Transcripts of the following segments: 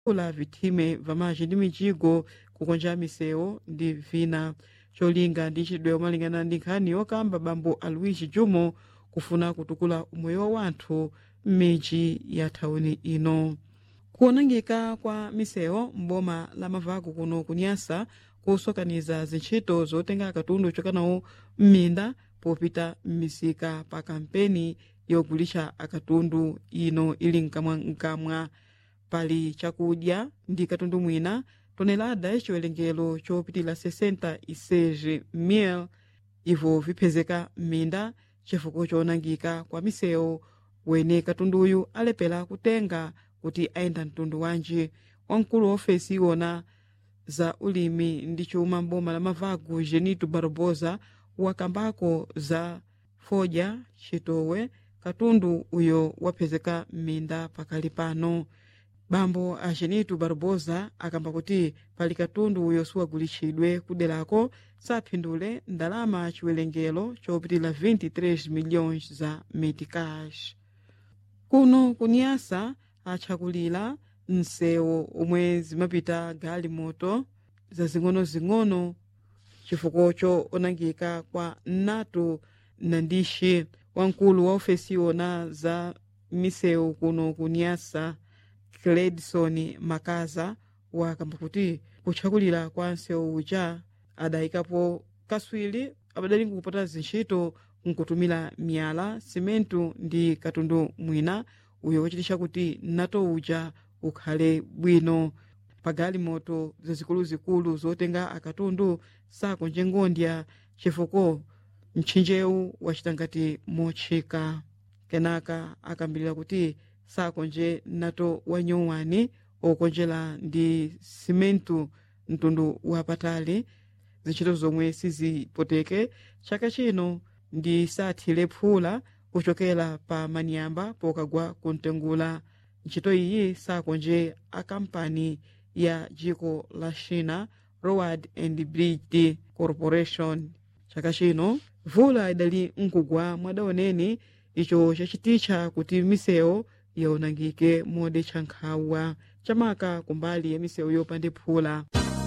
kula vithime vamaji ndi mijigo kukonja misewu ndi vina cholinga ndi chidwe malingana ndi nkhani yokamba bambo aluigi jumo kufuna kutukula umoyo wa wanthu m'midzi ya thawuni ino kuonangika kwa misewu m'boma la mavaku kuno kunyasa kusokaniza zintchito zotenga katundu chokanawo m'minda popita m'misika pa kampeni yogulisha akatundu ino ili mkamwamkamwa pali chakudya ndi katundu mwina tonelada chiwerengero chopitila 66 mil ivo vipezeka m'minda chifukwa choonangika kwa misewu wene katunduyu alepera kutenga kuti ayenda mtundu wanji wamkulu wa ofesi iwona za ulimi ndi chuma m'boma la mavagu genito barbosa wakambako za fodya chitowe katundu uyo wapezeka m'minda pakali pano bambo a genito barbosa akamba kuti pali katundu uyo siwagulitsidwe kuderako saphindule ndalama chiwerengero chopitila 23 milhões za meticage kuno kunyasa atchakulira msewu omwe zimapita galimoto zazing'ono-zing'ono chifukwa choonangika kwa nato nandishi wamkulu wa ofesi iwona za misewu kuno kunyasa cledson makaza wakamba kuti kutchakulira kwa msewu uja adayikapo kaswiri abadali nkupota zintchito nkutumira miyala simentu ndi katundu mwina uyo wochititcha kuti nato uja ukhale bwino pagalimoto zazikuluzikulu zotenga akatundu sakonje ngondya chifukwa mtchinjewu wachita ngati motchika kenaka akambirira kuti sakonje nato wanyowani okonjera ndi simentu mtundu wapatali zintchito zomwe sizipoteke chaka chino ndi sathire phula kuchokera pa manyamba pokagwa kuntengula ntchito iyi sakonje akampani ya dziko la china road and bridge corporation chaka chino vula idali nkugwa mwadaoneni icho chachititcha kuti misewu yaonangike modetcha nkhawa chamaka kumbali ya misewu yopanda phula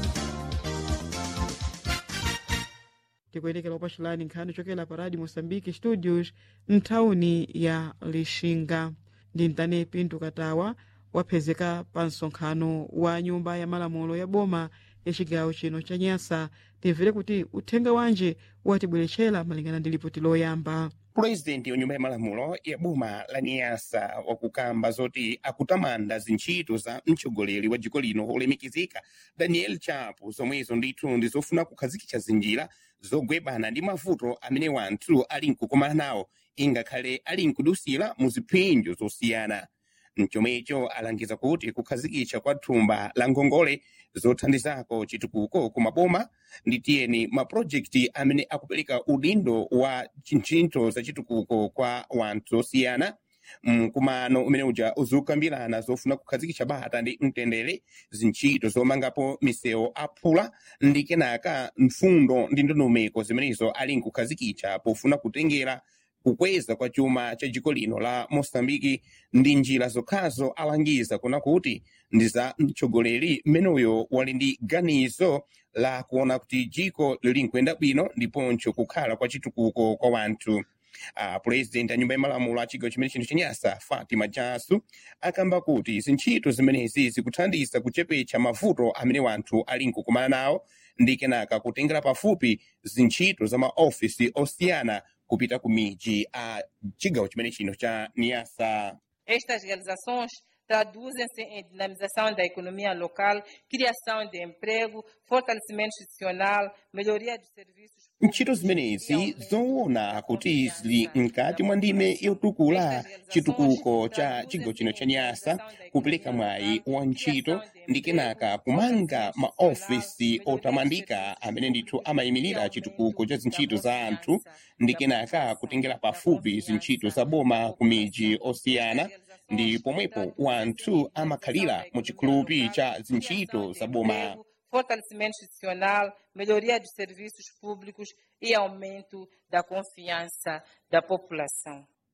tikuyendekera upachulani nkhani chokera pa radio moçambique studios mthawuni ya lixinga ndi mtane pinto katawa wapezeka pa msonkhano wa nyumba ya malamulo ya boma ya chigawo chino cha nyasa timvere kuti uthenga wanje watibweretchera malingana ndi lipoti loyamba purezidenti wa nyumba ya malamulo ya boma la niyasa wakukamba zoti akutamanda zintchito za mtsogoleri wa dziko lino olemekizika daniel chapo zomwezo ndithu ndi zofuna kukhazikitsa zinjira zogwebana ndi mavuto amene wanthu ali nkukumana nawo ingakhale ali nkudusira mu ziphinjo zosiyana mchomwecho alangiza kuti kukhazikitsa kwa thumba la ngongole zothandizako chitukuko ku maboma ndi tiyeni mapurojekiti amene akupereka udindo wa ntchito za chitukuko kwa wanthu osiyana mkumano umene uja uzikambirana zofuna kukhazikitsa bata ndi mtendere zintchito zomangapo misewu aphula ndi kenaka mfundo ndi ndondomeko zimenezo ali nkukhazikitsa pofuna kutengera kukweza kwa chuma cha dziko lino la mosambiki ndi njira zokhazo alangiza kuna kuti ndi za mtsogoleri mmeneyo wali ndi ganizo la kuona kuti dziko lili nkuyenda bwino ndiponso kukhala kwa chitukuko kwa wanthu uh, purezidenti a nyumba ya malamulo a chigawo chimene chino chenyasa fatima jasu akamba kuti zintchito zimenezi zikuthandiza kuchepetsa mavuto amene wanthu ali nkukumana nawo ndi kenaka kutengera pafupi zintchito za maofisi osiyana kupita ku miji a chigawo chimene chino cha niyasa Estas realizações traduzem-se em dinamização da economia local, criação de emprego, fortalecimento institucional, melhoria dos serviços ntchito zimenezi zoona kuti zili mkati mwa ndime yotukula chitukuko cha chigawo chino cha nyasa kupereka mwayi wa ntchito ndi kenaka kumanga maofisi otamandika amene ndithu amayimirira chitukuko cha zintchito za anthu ndi kenaka kutengera pafupi zintchito za boma ku miji osiyana ndi pomwepo wanthu amakhalira mu chikhulupi cha zintchito za boma fortalecimento institucional, melhoria dos serviços públicos e aumento da confiança da população.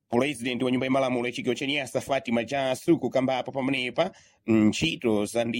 pulezidenti wa nyumba ya malamulo ya chigawo cha nyasa fatima jasu kukambapo pamenepa ntchito za ndi